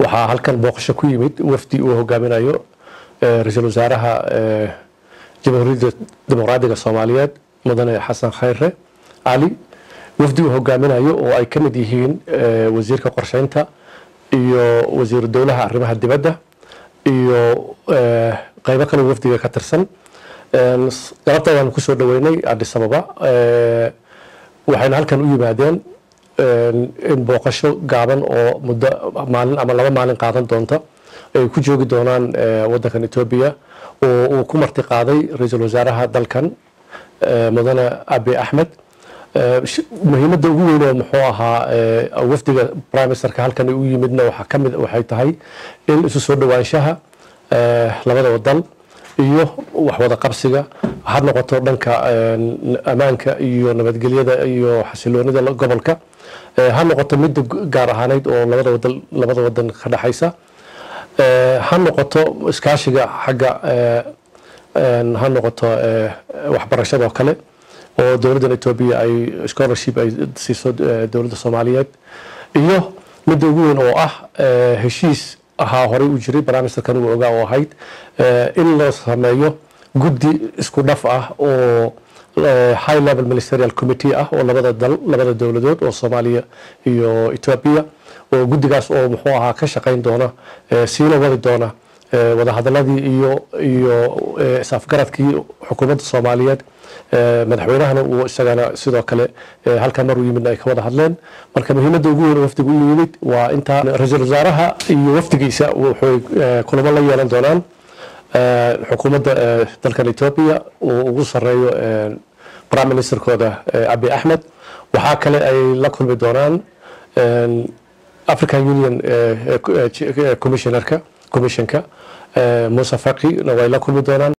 waxaa halkan booqasho ku yimid wafdi uu hogaaminayo ra-iisul wasaaraha jamhuuriyadda dimuqraadiga soomaaliyeed mudane xasan khayre cali wafdi uu hogaaminayo oo ay ka mid yihiin wasiirka qorsheynta iyo wasiiru dowlaha arrimaha dibadda iyo qaybo kale wafdiga ka tirsan galabta waan kusoo dhaweynay addis ababa waxayna halkan u yimaadeen in booqasho gaaban oo muddo maalin ama laba maalin qaadan doonta ay ku joogi doonaan wadankan etoobiya oo uu ku marti qaaday ra-iisul wasaaraha dalkan mudane abi axmed muhiimadda ugu weyn oo muxuu ahaa wafdiga prime ministerka halkan u yimidna waxaa ka mid waxay tahay in isu soo dhowaanshaha labada wadan iyo waxwada qabsiga ha noqoto dhanka ammaanka iyo nabadgelyada iyo xasiloonida gobolka ha noqoto midda gaar ahaaneyd oo labada wadan labada wadan ka dhexaysa ha noqoto iskaashiga xagga ha noqoto waxbarashada oo kale oo dowladdan etoobiya ay scholarship ay siiso dowladda soomaaliyeed iyo midda ugu weyn oo ah heshiis ahaa horey u jiray barnaamijkan uu ogaa oo ahayd in la sameeyo guddi isku dhaf ah oo high level ministerial committee ah oo labada dal labada dowladood oo soomaaliya iyo etoobiya oo guddigaas oo muxuu ahaa ka shaqayn doona siina wadi doona wadahadaladii iyo iyo is-afgaradkii xukuumadda soomaaliyeed madaxweynahana uu isagana sidoo kale halkaa maruu yimidna ay ka wada hadleen marka muhiimadda ugu weyn wafdiga u yimid waa intaa ra-iisul wasaaraha iyo wafdigiisa waxay kulamo la yeelan doonaan xukuumadda dalkan etoobiya uu ugu sareeyo prime ministerkooda abi axmed waxaa kale ay la kulmi doonaan african union commissionerka commissionka muuse faqi way la kulmi doonaan